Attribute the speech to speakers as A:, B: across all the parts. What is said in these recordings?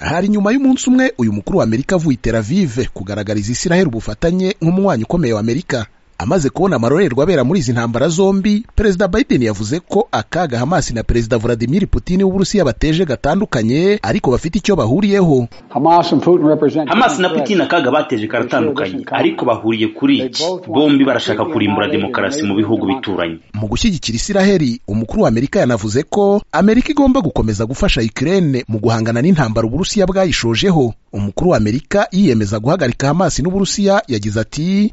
A: hari nyuma y'umunsi umwe uyu mukuru wa amerika avuye itera vive kugaragariza israheli ubufatanye nk'umunywanyi ukomeye wa amerika amaze kubona amarorerwa abera muri izi ntambara zombi perezida biden yavuze ko akaga hamas na perezida vladimir putin w'uburusiya bateje gatandukanye ariko bafite icyo bahuriyeho
B: hamas na putin akaga bateje karatandukanye ariko bahuriye kuri iki bombi barashaka kurimbura demokarasi mu bihugu bituranye
A: mu gushyigikira israheli umukuru wa amerika yanavuze ko amerika igomba gukomeza gufasha ukraine mu guhangana n'intambara uburusiya bwayishojeho umukuru wa amerika yiyemeza guhagarika hamas n'uburusiya yagize ati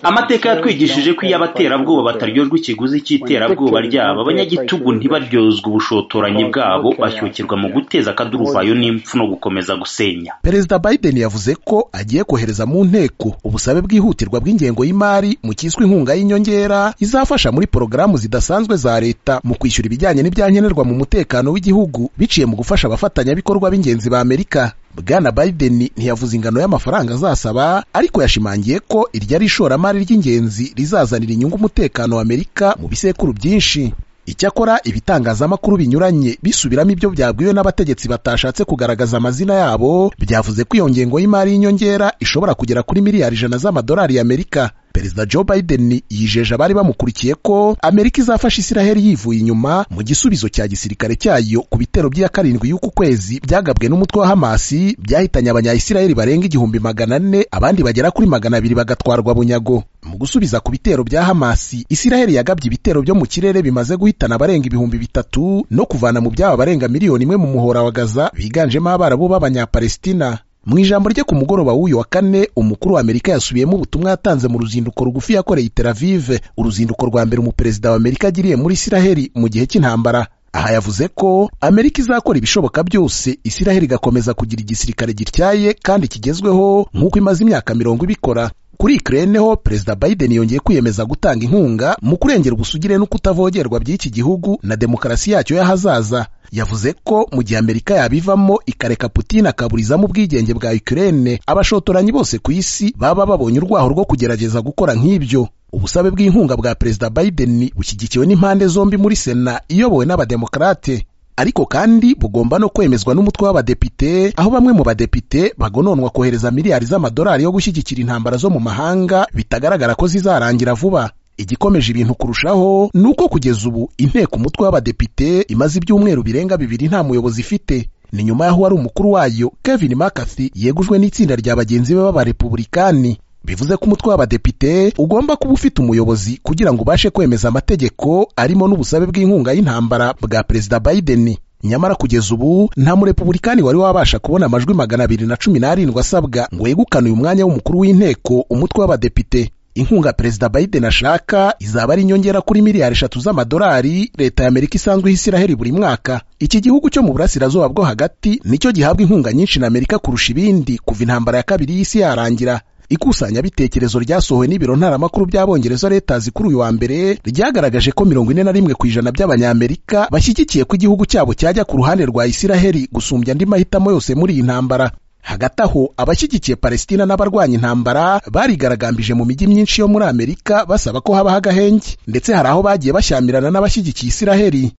B: amateka yatwigishije ko iyo abaterabwoba bataryozwa ikiguzi cy'iterabwoba ryabo abanyagitugu ntibaryozwa ubushotoranyi bwabo bashyukirwa mu guteza akaduruvayo n'impfu no gukomeza gusenya
A: perezida biden yavuze ko agiye kohereza mu nteko ubusabe bwihutirwa bw'ingengo y'imari mu cyiswe inkunga y'inyongera izafasha muri porogaramu zidasanzwe za leta mu kwishyura ibijyanye n'ibyankenerwa mu mutekano w'igihugu biciye mu gufasha abafatanyabikorwa b'ingenzi ba amerika bwana biden ntiyavuze ingano y'amafaranga azasaba ariko yashimangiye ko iryo ari ishoramari ry'ingenzi rizazanira inyungu umutekano wa amerika mu bisekuru byinshi icyakora ibitangazamakuru binyuranye bisubiramo ibyo byabwiwe n'abategetsi batashatse kugaragaza amazina yabo byavuze ko iyo ngengo y'imari y'inyongera ishobora kugera kuri miliyari ijana z'amadolari y'amerika perezida joe biden yijeje abari bamukurikiye ko amerika izafasha israheli yivuye inyuma mu gisubizo cya gisirikare cyayo ku bitero by'iya karindwi y'uku kwezi byagabwe n'umutwe wa hamasi byahitanye abanyayisiraheli barenga igihumbi magana ane abandi bagera kuri magana abiri bagatwarwa bunyago mu gusubiza ku bitero bya hamasi israheli yagabye ibitero byo mu kirere bimaze guhitana abarenga ibihumbi bitatu no kuvana mu byaba abarenga miliyoni imwe mu muhora wa gaza biganjemo abarabu b'abanyapalestina mu ijambo rye ku mugoroba w'uyu wa kane umukuru wa amerika yasubiyemo ubutumwa yatanze mu ruzinduko rugufi yakoreye iteravive uruzinduko rwa mbere umuperezida wa amerika agiriye muri isiraheli mu gihe cy'intambara aha yavuze ko amerika izakora ibishoboka byose isiraheli igakomeza kugira igisirikare gityaye kandi kigezweho nk'uko imaze imyaka mirongo ibikora kuri ikirere ho perezida biden yongeye kwiyemeza gutanga inkunga mu kurengera ubusugire no kutavogerwa by'iki gihugu na demokarasi yacyo y'ahazaza yavuze ko mu gihe amerika yabivamo ikareka putin akaburizamo ubwigenge bwa ukraine abashotoranyi bose ku isi baba babonye urwaho rwo kugerageza gukora nk'ibyo ubusabe bw'inkunga bwa perezida biden bushyigikiwe n'impande zombi muri sena iyobowe n'abademokarate ariko kandi bugomba no kwemezwa n'umutwe w'abadepite aho bamwe mu badepite bagononwa kohereza miliyari z'amadolari yo gushyigikira intambara zo mu mahanga bitagaragara ko zizarangira vuba igikomeje ibintu kurushaho ni uko kugeza ubu inteko umutwe w'abadepite imaze ibyumweru birenga bibiri nta muyobozi ifite ni nyuma y'aho wari umukuru wayo kevin mccarthy yegujwe n'itsinda rya bagenzi be b'abarepubulikani bivuze ko umutwe w'abadepite ugomba kuba ufite umuyobozi kugira ngo ubashe kwemeza amategeko arimo n'ubusabe bw'inkunga y'intambara bwa perezida biden nyamara kugeza ubu nta murepubulikani wari wabasha kubona amajwi magana abiri na cumi n'arindwi asabwa ngo yegukane uyu mwanya w'umukuru w'inteko umutwe w'abadepite inkunga perezida biden ashaka izaba ari inyongera kuri miliyari eshatu z'amadolari leta ya amerika isanzwe isiraheli buri mwaka iki gihugu cyo mu burasirazuba bwo hagati nicyo gihabwa inkunga nyinshi na amerika kurusha ibindi kuva intambara ya kabiri y'isi yarangira ikusanyabitekerezo ryasohowe n'ibiro ntaramakuru by'abongereza leta kuri uyu wa mbere ryagaragaje ko mirongo ine na rimwe ku ijana by'abanyamerika bashyigikiye ko igihugu cyabo cyajya ku ruhande rwa isiraheli gusumbya andi mahitamo yose muri iyi ntambara hagati aho abashyigikiye palestina n'abarwanya intambara barigaragambije mu mijyi myinshi yo muri amerika basaba ko habaho agahenge ndetse hari aho bagiye bashyamirana n'abashyigikiye isiraheli